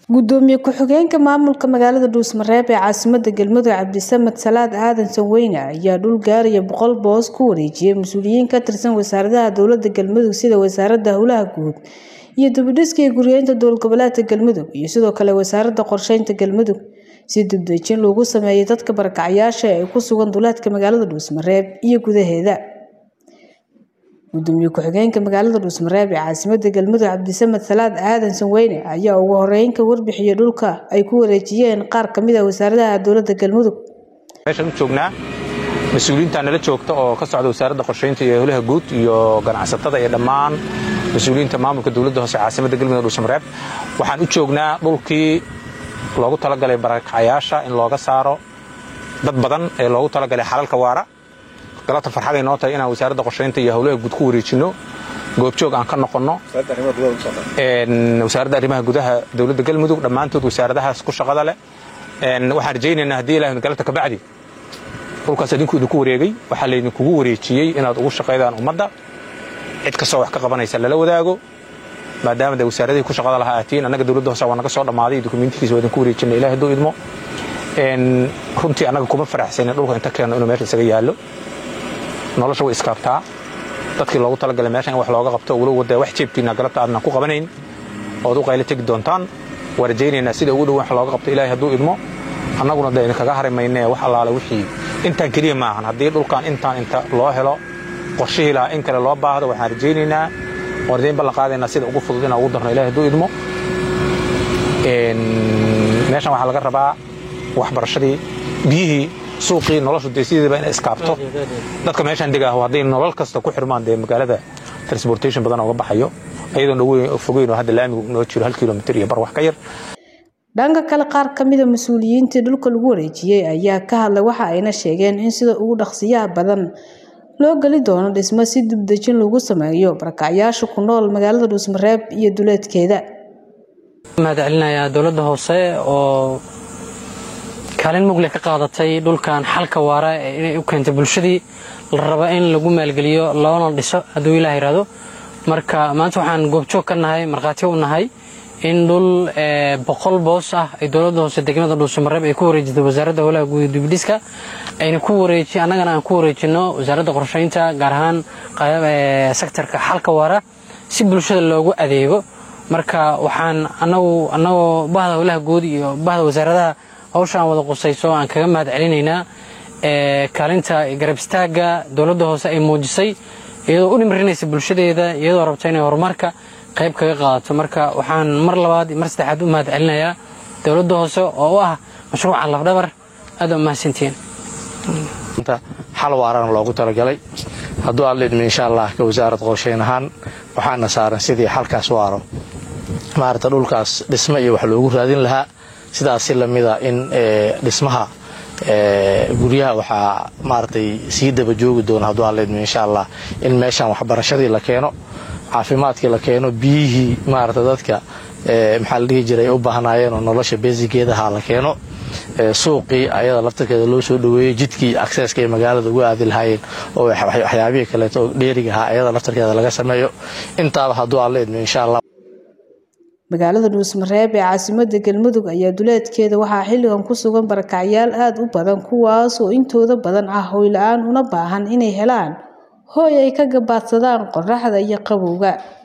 Gudoomiye ku-xigeenka maamulka magaalada Dhuusamareeb ee caasimadda Galmudug Cabdisamed Salaad Aadan Saweyne ayaa dhul gaaraya boqol boos ku wareejiyay mas'uuliyiin ka tirsan wasaaradaha dowladda Galmudug sida wasaaradda howlaha guud iyo dib-u-dhiska iyo guryeynta dowlad goboleedka Galmudug iyo sidoo kale wasaaradda qorsheynta Galmudug si dib-u-dejin loogu sameeyo dadka barakacayaasha ee ku sugan duleedka magaalada Dhuusamareeb iyo gudaheeda. Gudoomiye ku-xigeenka magaalada Dhuusamareeb ee caasimadda Galmudug Cabdisamed Salaad Aadan Saweyne ayaa ugu horeyn ka warbixiyay dhulka ay ku wareejiyeen qaar ka mid ah wasaaradaha dowladda Galmudug. meeshaan u joognaa mas-uuliyiinta nala joogta oo ka socda wasaaradda qorsheynta iyo howlaha guud iyo ganacsatada iyo dhammaan mas-uuliyiinta maamulka dowladda hoose caasimadda galmudug dhuusamareeb waxaan u joognaa dhulkii loogu talagalay barakacayaasha in looga saaro dad badan ee loogu talagalay xalalka waara galabta farxaday noo tahay inaan wasaaradda qorsheynta iyo howlaha guud ku wareejinno goobjoog aan ka noqonno wasaaradda arrimaha gudaha dowladda galmudug dhammaantood wasaaradahaas ku shaqada leh waxaan rajaynaynaa haddii ilahay galabta kabacdi dhulkaas idinku idinku wareegay waxaa laydinkugu wareejiyey inaad ugu shaqaydaan ummadda cid kastoo wax ka qabanaysa lala wadaago maadaama de wasaaradihii ku shaqada lahaa aatiin annaga dowladda hoose waa naga soo dhammaaday dokumentikiisa waa idinku wareejinay ilahay hadduu idmo runtii annaga kuma faraxsanin dhulka inta keenno inuu meesha isaga yaallo nolosha way iskaabtaa dadkii loogu talagalay meeshan in wax looga qabto walow wadda wax jeebtiina galabta aadnan ku qabanayn ood u qaylo tegi doontaan waa rajaynaynaa sida ugu dhow wax looga qabto ilaahay hadduu idmo annaguna de idinkaga hari maynee wax allaale wixii intaan keliya maahan haddii dhulkan intaan inta loo helo qorshihii lahaa in kale loo baahdo waxaan rajaynaynaa waan rajayn ballan qaadaynaa sida ugu fudud inaan ugu darno ilahay hadduu idmo meeshan waxaa laga rabaa waxbarashadii biyihii suuqii noloshu dee sideedaba inay iskaabto dadka meeshaan degaaho hadday nolol kasta ku xirmaan dee magaalada transportation badan uga baxayo ayadoon dhoweyn fogeyn oo hadda laamigu noo jiro hal kilomitir iyo bar wax ka yar dhanka kale qaar ka mid a mas-uuliyiintii dhulka lagu wareejiyey ayaa ka hadlay waxa ayna sheegeen in sida ugu dhaqsiyaha badan loo geli doono dhismo si dib-dejin lagu sameeyo barakacyaasha ku nool magaalada dhuusmareeb iyo duleedkeeda mahad celinayaa dowladda hoose oo kaalin mugle ka qaadatay dhulkan xalka waara ee inay u keentay bulshadii la raba in lagu maalgeliyo loona dhiso hadduu ilaah yidhaahdo marka maanta waxaan goobjoog ka nahay markhaati u nahay in dhul boqol boos ah ay dowladda hoose degmada dhuusamareeb ay ku wareejisay wasaaradda howlaha guud dibdhiska ayna ku wareeji annagana aan ku wareejino wasaaradda qorsheynta gaar ahaan sektarka xalka waara si bulshada loogu adeego marka waxaan anagu annagoo bahda howlaha guud iyo bahda wasaaradaha hawshaan wada qusayso aan kaga mahad celinaynaa kaalinta garab istaagga dowladda hoose ay muujisay iyadoo u dhimrinaysa bulshadeeda iyadoo rabta inay horumarka qayb kaga qaadato marka waxaan mar labaad mar saddexaad u mahad celinayaa dowladda hoose oo u ah mashruuca lafdhabar aad u mahadsantihiin xal waarana loogu talagalay hadduu aad leedmi insha allah ka wasaarad qorsheyn ahaan waxaana saaran sidii xalkaas waaro maarata dhulkaas dhismo iyo wax loogu raadin lahaa sidaas si lamida in dhismaha guryaha waxaa maaratay sii daba joogi doona hadduu aad leedmi insha allah in meeshaan waxbarashadii la keeno caafimaadkii la keeno biyihii maarata dadka maxaa la dhihi jiray u baahnaayeen oo nolosha beesigeedaha la keeno suuqii ayada laftarkeeda loo soo dhaweeyey jidkii akseska ay magaalada ugu aadi lahaayeen oo waxyaabihii kaleeto oo dheeriga ahaa ayada laftarkeeda laga sameeyo intaaba hadduu aan la idmo insha allah magaalada dhuusmareeb ee caasimadda galmudug ayaa duleedkeeda waxaa xilligan ku sugan barakacyaal aada u badan kuwaas oo intooda badan ah hoy la-aan una baahan inay helaan hooy ay ka gabaadsadaan qoraxda iyo qabowga